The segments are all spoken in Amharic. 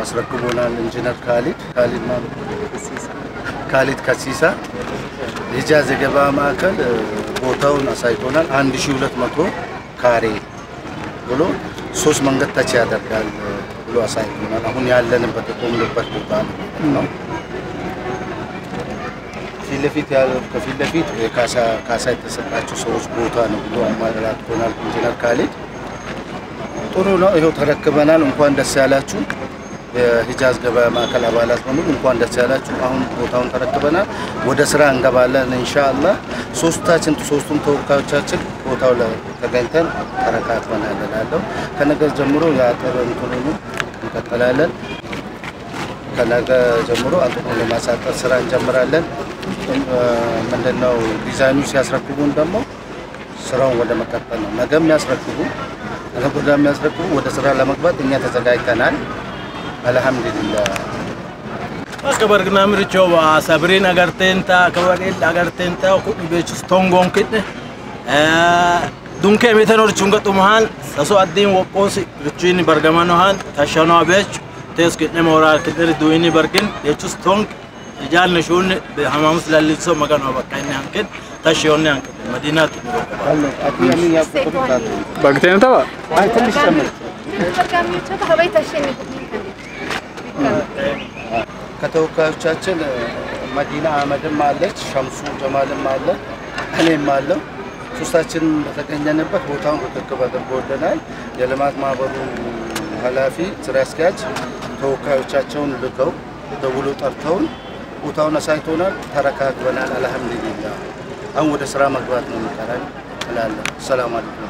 አስረክቦናል። ኢንጂነር ካሊድ ካሊድ ማ ካሊድ ከሲሳ ሂጃዝ የገበያ ማዕከል እ፣ ቦታውን አሳይቶናል። 1200 ካሬ ብሎ ሶስት መንገድ ተች ያደርጋል እ፣ ብሎ አሳይቶናል። አሁን ያለንበት የቆምንበት ቦታ ነው። ፊት ለፊት ያለው ከፊት ለፊት የካሳ ካሳ የተሰጣቸው ሰዎች ቦታ ነው ብሎ አማራቶናል ኢንጂነር ካሊድ። ጥሩ ነው። ይኸው ተረክበናል። እንኳን ደስ ያላችሁ የሂጃዝ ገበያ ማዕከል አባላት በሙሉ እንኳን ደስ ያላችሁ። አሁን ቦታውን ተረክበናል። ወደ ስራ እንገባለን ኢንሻአላህ። ሶስታችን ሶስቱም ተወካዮቻችን ቦታው ላይ ተገኝተን ተረካክበናል እላለሁ። ከነገ ጀምሮ የአጥር እንትኑን እንቀጥላለን። ከነገ ጀምሮ አጥሩን ለማሳጠር ስራ እንጀምራለን። ምንድነው ዲዛይኑ ሲያስረክቡን ደግሞ ስራውን ወደ መቀጠል ነው። ነገ የሚያስረክቡ ነገ ወደ የሚያስረክቡ ወደ ስራ ለመግባት እኛ ተዘጋጅተናል። አልሐምዱሊላህ Akka bargnaa mirichoo sabriin agarteen ta'a kabareed agarteen ta'a kudhi beekus tongoon kidhe dunkee mitan horchuun gaxumahaan sasoo addiin woqqoosi richuun bargamanohaan tashanoo beechu tees kidhe mooraa kidhe duwini bargin jechus tong ijaalni shuun hamaamus lallisoo maganoo bakka inni hanqin tashiyoonni hanqin madiinaatti Bakteen tapha? ትንሽ ጨምር ከተወካዮቻችን መዲና አህመድም አለች፣ ሸምሱ ጀማልም አለ፣ እኔም አለው። ሶስታችን በተገኘንበት ቦታውን ርክክብ አድርጎልናል። የልማት ማህበሩ ኃላፊ ስራ አስኪያጅ ተወካዮቻቸውን ልከው ደውሎ ጠርተውን ቦታውን አሳይቶናል። ተረካክበናል። አልሐምዱሊላህ አሁን ወደ ስራ መግባት ነው የሚቀረን እላለሁ። ሰላም አለይኩም።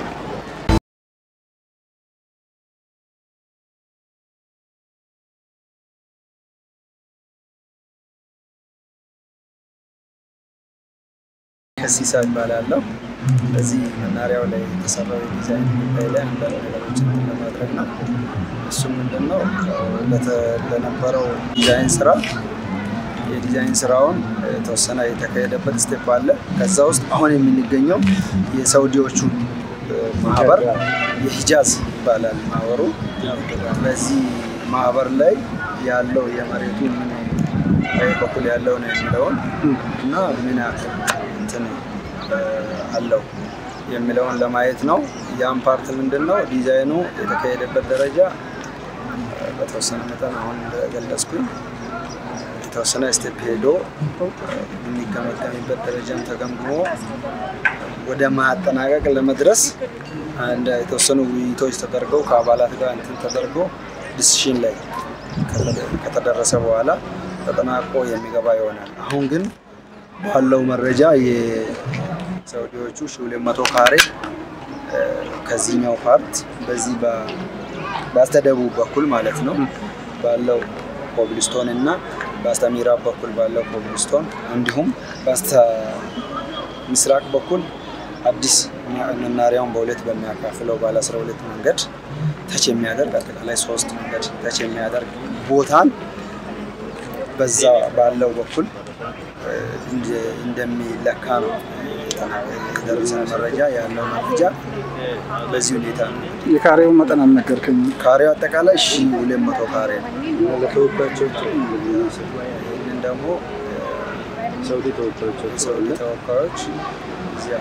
ከሲሳ ይባላለሁ። በዚህ መናሪያው ላይ የተሰራው የዲዛይን ጉዳይ ላይ አንዳንድ ነገሮችን ለማድረግ ነው። እሱም ምንድን ነው ለተ- ለነበረው ዲዛይን ስራ የዲዛይን ስራውን የተወሰነ የተካሄደበት ስቴፕ አለ። ከዛ ውስጥ አሁን የምንገኘው የሳውዲዎቹ ማህበር የሂጃዝ ይባላል ማህበሩ። በዚህ ማህበር ላይ ያለው የመሬቱ ምን በይ በኩል ያለው ነው የሚለውን እና ምን ያክል እንትን እ፣ አለው የሚለውን ለማየት ነው። ያም ፓርት ምንድን ነው ዲዛይኑ የተካሄደበት ደረጃ እ፣ በተወሰነ መጠን አሁን እንደገለጽኩኝ የተወሰነ ስቴፕ ሄዶ የሚገመገምበት ደረጃም ተገምግሞ ወደ ማጠናቀቅ ለመድረስ አንድ የተወሰኑ ውይይቶች ተደርገው ከአባላት ጋር እንትን ተደርጎ ዲሲሽን ላይ ከተደ- ከተደረሰ በኋላ ተጠናቆ የሚገባ ይሆናል። አሁን ግን ባለው መረጃ የሳውዲዎቹ ሺ ሁለት መቶ ካሬ እ፣ ከዚህኛው ፓርት በዚህ በ- በስተደቡብ በኩል ማለት ነው ባለው ኮብልስቶን እና በስተ ምዕራብ በኩል ባለው ኮብልስቶን እንዲሁም በስተ ምስራቅ በኩል አዲስ መናሪያውን በሁለት በሚያካፍለው ባለ 12 መንገድ ተች የሚያደርግ አጠቃላይ ሶስት መንገድ ተች የሚያደርግ ቦታን በዛ ባለው በኩል እ፣ እንደ- እንደሚለካ ነው የተና- የደረሰን መረጃ ያለው መረጃ በዚህ ሁኔታ ነው። የካሬውን መጠን አልነገርከኝ። ካሬው አጠቃላይ ሺ ሁለት መቶ ካሬ ነው። ለተወካዮቹ ይህንን ደግሞ ሳውዲ ተወካዮች የሳውዲ ተወካዮች እዚያ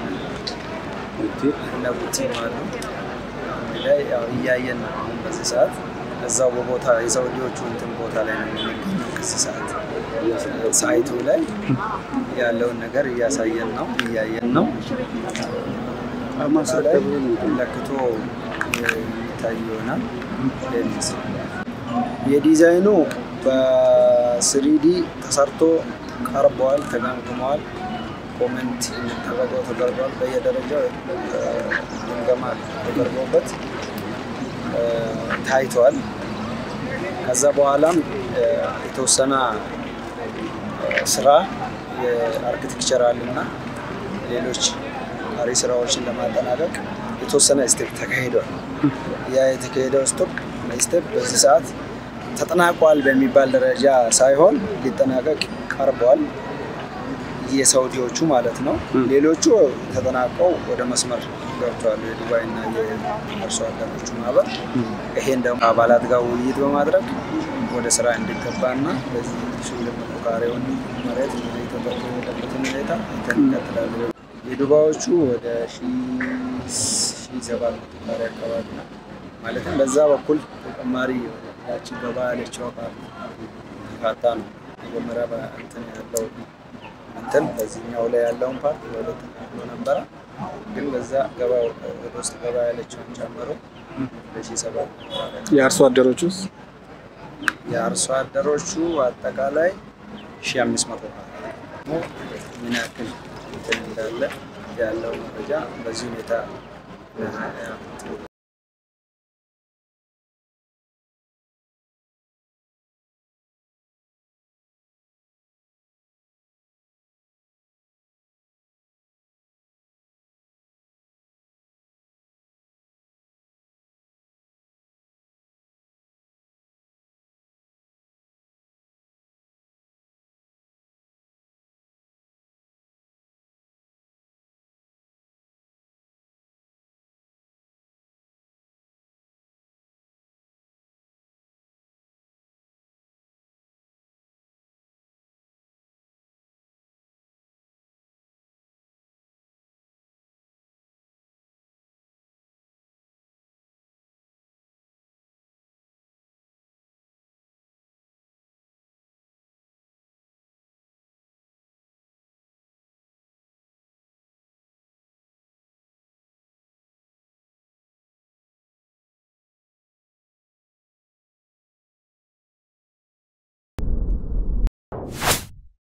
እነ ቡቲም አሉ አንድ ላይ ያው እያየን ነው አሁን በዚህ ሰዓት እዛው በቦታ የሳውዲዎቹ እንትን ቦታ ላይ ነው የምንገኘው። ከዚህ ሰዓት ሳይቱ ላይ ያለውን ነገር እያሳየን ነው እያየን ነው። እሱ ላይ ለክቶ የሚታይ ይሆናል። ሌንስ የዲዛይኑ በስሪዲ ተሰርቶ ቀርበዋል፣ ተገምግመዋል። ኮሜንት የሚደረገው ተደርጓል። በየደረጃው እ፣ ግምገማ ተደርጎበት እ፣ ታይቷል። ከዛ በኋላም እ፣ የተወሰነ እ፣ ስራ የአርክቴክቸራል እና ሌሎች ቀሪ ስራዎችን ለማጠናቀቅ የተወሰነ ስቴፕ ተካሂዷል። ያ የተካሄደው ስቶፕ ስቴፕ በዚህ ሰዓት ተጠናቋል በሚባል ደረጃ ሳይሆን ሊጠናቀቅ ቀርቧል። የሳውዲዎቹ ማለት ነው። ሌሎቹ ተጠናቀው ወደ መስመር ገብተዋል። የዱባይ እና የአርሶ አደሮቹ ማህበር ይሄን ደግሞ አባላት ጋር ውይይት በማድረግ ወደ ስራ እንዲገባና በዚህ ሺ ሁለት መቶ ካሬውን መሬት ተጠቅሞ የሄደበትን ሁኔታ አይተን እንቀጥላለን። የዱባዎቹ ወደ ሺ ሰባት መቶ ካሬ አካባቢ ነው። ማለትም በዛ በኩል ተጨማሪ ያቺ ገባ ያለችው ፓርት ካታ ነው መጀመሪያ በእንትን ያለው እንትን በዚህኛው ላይ ያለውን ፓርት በሁለት ተከፍሎ ነበረ። ግን በዛ ገባ ወደ ውስጥ ገባ ያለችውን ጨምሮ በሺ ሰባት መቶ ካሬ የአርሶ አደሮች ውስጥ የአርሶ አደሮቹ አጠቃላይ ሺ አምስት መቶ ምን ያክል እንትን እንዳለ ያለው መረጃ በዚህ ሁኔታ